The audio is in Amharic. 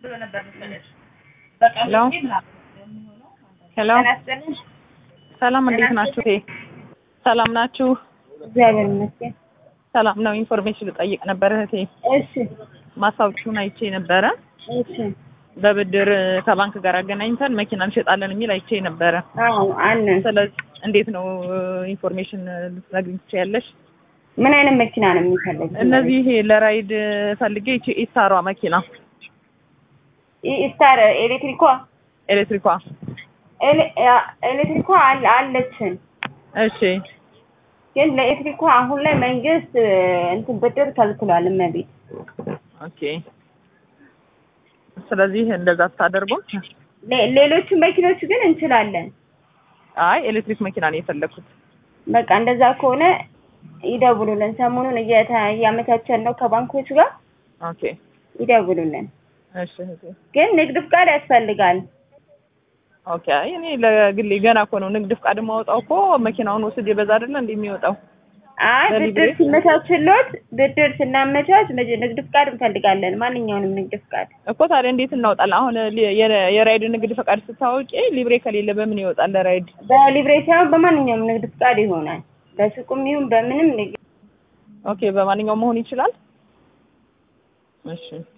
ሄሎ ሄሎ ሰላም እንዴት ናችሁ? እቴ ሰላም ናችሁ? እግዚአብሔር ይመስገን። ሰላም ነው። ኢንፎርሜሽን ልጠይቅ ነበር እህቴ። እሺ ማስታወቂያውን አይቼ ነበረ። እሺ። በብድር ከባንክ ጋር አገናኝተን መኪና እንሸጣለን የሚል አይቼ ነበረ። አዎ አለን። ስለዚህ እንዴት ነው ኢንፎርሜሽን ልትነግሪኝ ትችያለሽ? ምን አይነት መኪና ነው የሚፈልግ? እነዚህ ይሄ ለራይድ ፈልጌ ይቺ ኢስታሯ መኪና ስታር ኤሌክትሪኳ ኤሌክትሪኳ። ኤሌ- አ- ኤሌክትሪኳ አለ- አለችን እሺ ግን ለኤሌክትሪኳ አሁን ላይ መንግስት እንትን ብድር ከልክሏል። እመቤት ኦኬ። ስለዚህ እንደዛ ስታደርጉም ሌ- ሌሎቹ መኪኖች ግን እንችላለን። አይ ኤሌክትሪክ መኪና ነው የፈለግኩት። በቃ እንደዛ ከሆነ ይደውሉልን። ሰሞኑን እየተ- እያመቻቸን ነው ከባንኮች ጋር ኦኬ ይደውሉልን። እሺ እህቴ። ግን ንግድ ፍቃድ ያስፈልጋል። ኦኬ። አይ እኔ ለግሌ ገና እኮ ነው ንግድ ፍቃድ የማወጣው እኮ መኪናውን ወስጄ በዛ አይደለ እንዴ የሚወጣው? አይ በሊብሬ? ብድር ሲመቻችሎት ብድር ስናመቻች መጀ- ንግድ ፍቃድ እንፈልጋለን። ማንኛውንም ንግድ ፍቃድ እኮ ታዲያ እንዴት እናወጣለን? አሁን ሊ- የረ- የራይድ ንግድ ፈቃድ ስታወቂ ሊብሬ ከሌለ በምን ይወጣል ለራይድ? በሊብሬ ሳይሆን በማንኛውም ንግድ ፍቃድ ይሆናል። በሱቁም ይሁን በምንም ንግድ ኦኬ፣ በማንኛውም መሆን ይችላል። እሺ